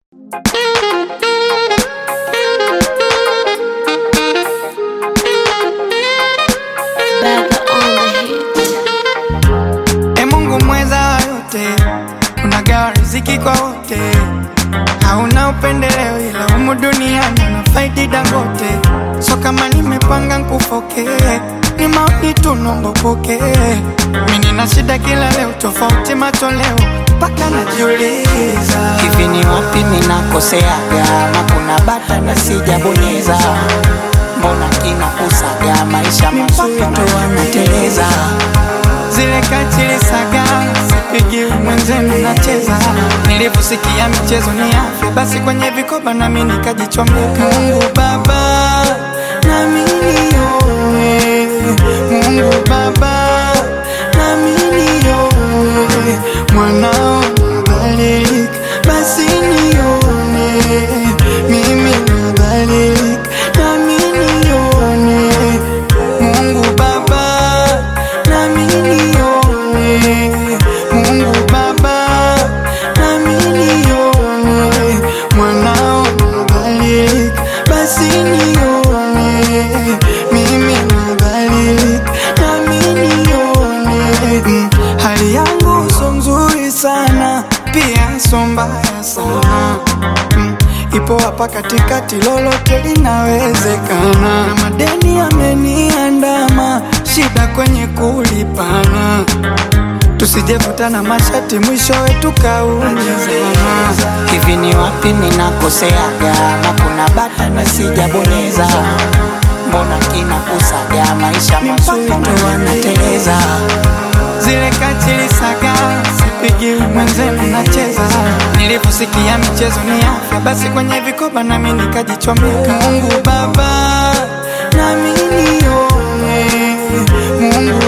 Baga on the hit. E Mungu mweza wa yote, unagawa riziki kwa wote, hauna upendeleo, ila humu duniani unafaidi Dangote. So kama nimepanga nkufoke, ni maoni tu nombo poke. Mimi nina shida kila leo, tofauti matoleo, mpaka najiuliza hivi ni wapi ninakoseaga ama kuna bata na sijabonyeza mbona kinakusaga maisha mazuri ndo wanateleza zile kachili saga sipigi mwenzenu nacheza nilivyosikia michezo ni afya basi kwenye vikoba nami nikajichomeka mungu baba nami nione mungu baba nami nione mwanao nadhalilika basi nione mimi nadhalilika nami nione mungu baba nami nione mungu baba nami nione mwanao nadhalilika basi nione mimi nadhalilika nami nione mm. hali yangu so nzuri sana pia so mbaya sana mm. ipo hapa katikati lolote linawezekana na madeni yameniandama shida kwenye kulipana tusijevutana mashati mwishowe tukaumizana hivi ni wapi ninakoseaga ama kuna bata na sijabonyeza mbona kinakusaga maisha mazuri ndo wanateleza zile kachili saga sipigi mwenzenu nacheza nilivyosikia michezo ni afya basi kwenye vikoba nami nikajichomeka mungu baba nami nione mungu